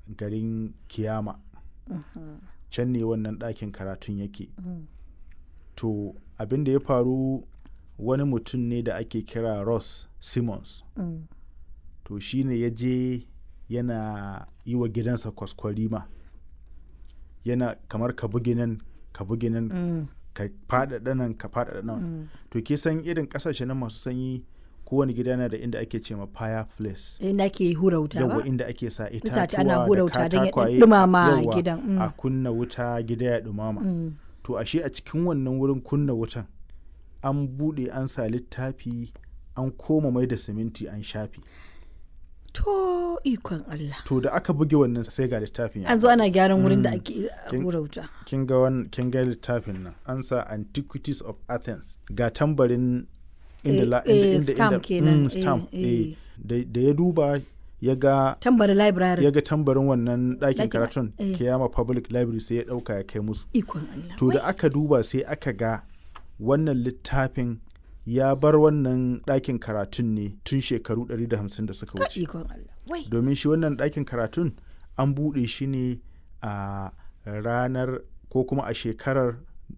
garin kiyama can ne wannan ɗakin karatun yake to abin da ya faru wani mutum ne da ake kira ross simmons to shi ne ya je yana yi wa gidansa kwaskwarima yana kamar ka bugi nan ka bugi nan ka faɗaɗa nan ka faɗaɗa nan to ke san irin ƙasashe na masu sanyi kowane gida yana da inda ake ce ma fireplace inda ake hura wuta ba yawa inda ake sa Itace ana itatuwa hura da wuta don ya katakwaye ɗumama yawa, gidan, mm. a kunna wuta gida ya ɗumama Mm. to ashe a cikin wannan wurin kunna wutan an buɗe an sa littafi an koma mai da siminti an shafi to ikon Allah to da aka buge wannan sai ga littafin ya an zo ana gyaran wurin da Mm. ake Kin- hura wuta kin ga wan kin ga littafin nan an sa antiquities of athens ga tambarin inda Eh, la eh, inda inda stamp inda- kenan, mm, eh, stamp eh. eh. da da ya duba ya ga tambari library ya ga tambarin wannan ɗakin Ɗakin- karatun eh. kiyama public library sai ya ɗauka ya kai musu ikon Allah to da aka duba sai aka ga wannan littafin ya bar wannan ɗakin karatun ne tun shekaru 150 da suka Ka wuce ikon Allah wai domin shi wannan ɗakin karatun an buɗe shi ne a ranar ko kuma a shekarar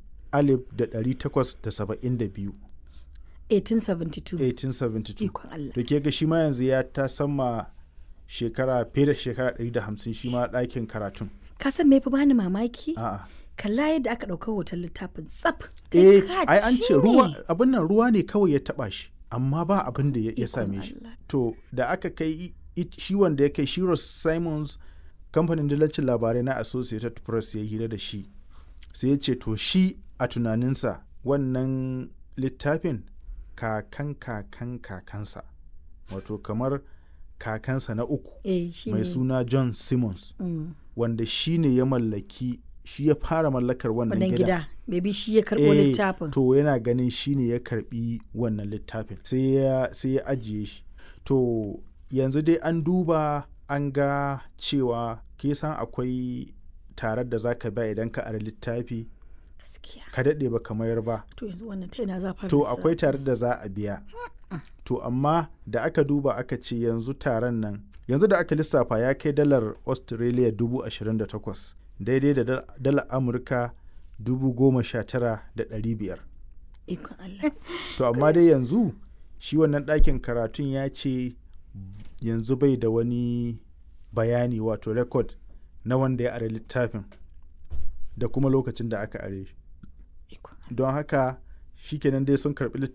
1872 1872 1872 ikon Allah da ke ga shi ma yanzu ya ta sama shekara fiye da shekara 150 shi ma ɗakin karatun ka san me fa bani mamaki a'a kalla yadda aka ɗauka hoton littafin tsaf eh Kai ka ai an ce ne. ruwa abin nan ruwa ne kawai ya taba shi amma ba abin da ya ya Ikon same shi Allah. to da aka kai i- i- shi wanda ya kai shi Ross Simons kamfanin dillacin labarai na Associated Press ya hira da shi sai ya ce to shi a tunaninsa wannan littafin kakan kakan kakansa wato kamar kakansa na uku eh shi mai ne suna John Simmons Mm. wanda shi ne ya mallaki shi ya fara mallakar wannan wannan gidan gida maybe shi ya karɓo Eh, littafin To yana ganin shi ne ya karbi wannan littafin sai ya sai ya ajiye shi. To yanzu dai an duba an ga cewa ke san akwai tarar da zaka ba idan ka ara littafi gaskiya ka daɗe ba mayar ba. to yanzu wannan ta yana za fara To lissafi? akwai tarar da za a biya. To amma da aka duba aka ce yanzu taron nan yanzu da aka lissafa ya kai dalar Australia dubu ashirin da takwas daidai da dal- dalar Amurka dubu goma sha tara da ɗari biyar. ikon Allah To amma dai yanzu shi wannan ɗakin karatun ya ce yanzu bai da wani bayani wato rekod na wanda ya are littafin da kuma lokacin da aka are shi. ikon Don haka shikenan dai sun karɓi littafin